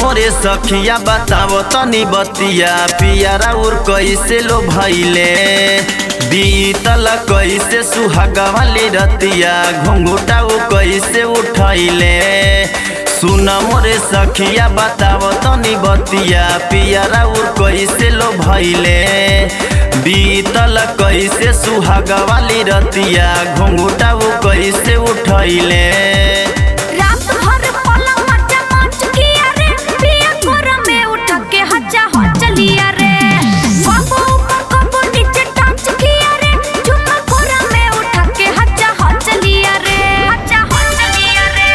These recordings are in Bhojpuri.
मोरे सखिया बतावो तनी बतिया पियारा उर कैसे लो भैले बीतल कैसे सुहागा वाली रतिया घुंघुटा उ कैसे उठैले सुन मोरे सखिया बतावो तनी बतिया पियारा उर कैसे लो भैले बीतल कैसे सुहागा वाली रतिया घुंघुटा उ कैसे उठैले रात भर पलंग मचा मच किया रे पिया कोरा में उठ के हजा हो चलिया रे बाबू ऊपर कबो नीचे टांच किया रे झुमा कोरा में उठ के हजा हो चलिया रे हजा हो चलिया रे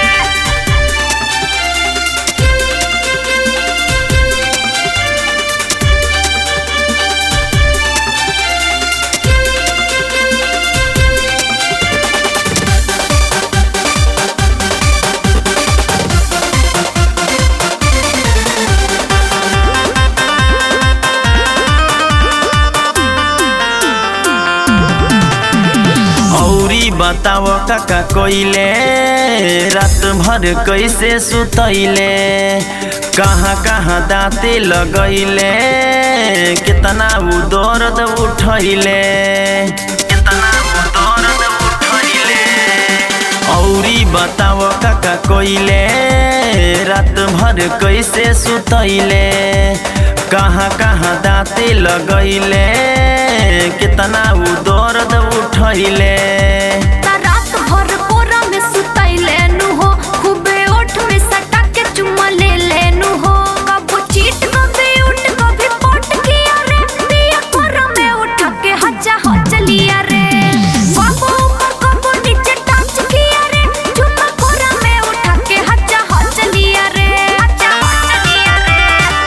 औरी बताव काका कोइले रात भर कैसे सुतैले कहाँ कहाँ दाँते लगैले कितना उ दर्द उठैले कितना उ दर्द उठैले औरी बताव काका कोइले रात भर कैसे सुतैले कहाँ कहाँ दाँते लगैले कितना उ दर्द उठैले ता रात भर कोरा में सुतैले नु हो खूबे ओठ में सटा के चुम्मा ले लेनु हो कबो चीट कभी उठ कभी पोट किया रे पिया कोरा में उठ के हजा हो चलिया रे बाबू ऊपर कबो नीचे टांच किया रे चुम्मा कोरा में उठ के हजा हो चलिया रे हजा हो चलिया रे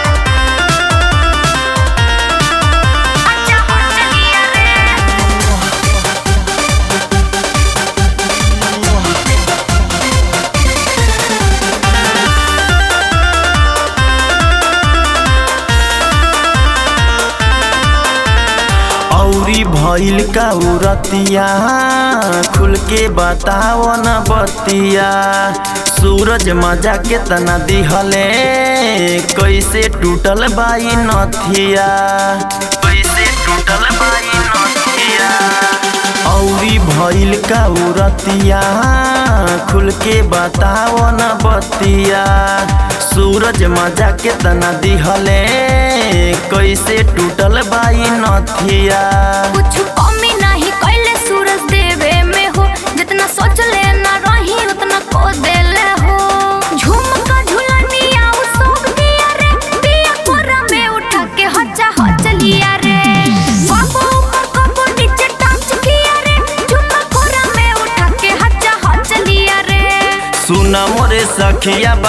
हजा हो चलिया रे औरी भइल का उरतिया खुल के बताओ न बतिया सूरज मजा केतना दिहले कैसे टूटल बाई नथिया कैसे टूटल बाई नथिया औरी भइल का उरतिया खुल के बताओ न बतिया सूरज मजा केतना दिहले कैसे टूटल बाई नथिया कुछ कमी नहीं कैले सूरज देवे में हो जितना सोच ले ना रही उतना को देले हो झुमका झुलनिया उ सब दिया रे पिया कोरा में उठा के हजा हो चलिया रे बाबू ऊपर कबो नीचे टांच किया रे झुमका कोरा में उठा के हजा हो चलिया रे सुन मोरे सखिया